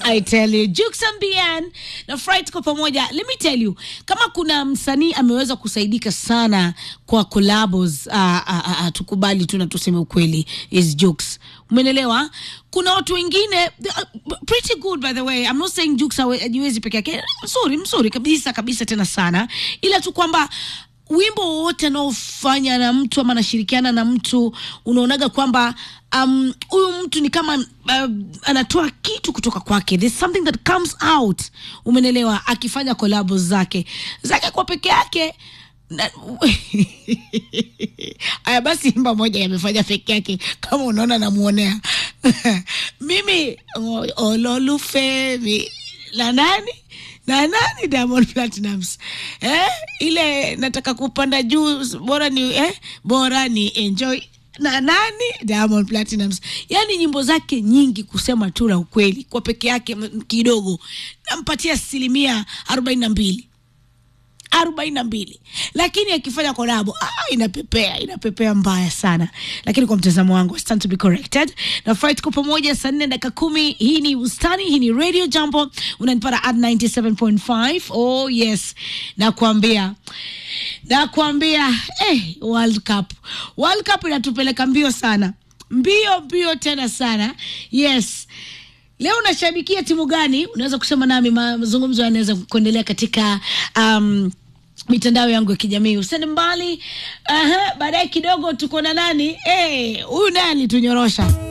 I tell you, Jux and Bien na Fry tuko pamoja. Let me tell you, kama kuna msanii ameweza kusaidika sana kwa collabos, uh, uh, uh, tukubali tu na tuseme ukweli, is Jux. Umenelewa? Kuna watu wengine they are pretty good by the way. I'm not saying Jux hawe- hajiwezi peke yake. Mzuri, mzuri kabisa kabisa tena sana. Ila tu kwamba wimbo wowote anaofanya na mtu ama anashirikiana na mtu unaonaga kwamba um, huyu mtu ni kama uh, anatoa kitu kutoka kwake there's something that comes out umenelewa akifanya collabos zake zake kwa peke yake na- aya basi imba moja yamefanya peke yake kama unaona namuonea mimi o- ololufemi na nani na nani Diamond Platinums eh? ile nataka kupanda juu bora ni eh? bora ni enjoy na nani Diamond Platinums. Yani nyimbo zake nyingi, kusema tu la ukweli, kwa peke yake m- kidogo nampatia asilimia arobaini na mbili arobaini na mbili lakini akifanya kolabo ah, inapepea inapepea mbaya sana lakini kwa mtazamo wangu I stand to be corrected na fry tuko pamoja saa nne dakika kumi hii ni ustani hii ni radio jambo unanipata at 97.5 oh yes nakwambia nakwambia eh, world cup world cup inatupeleka mbio sana mbio mbio tena sana yes leo unashabikia timu gani unaweza kusema nami ma- mazungumzo yanaweza kuendelea katika um, mitandao yangu ya kijamii usende mbali Aha, baadaye kidogo tuko na nani Eh, huyu naye alitunyorosha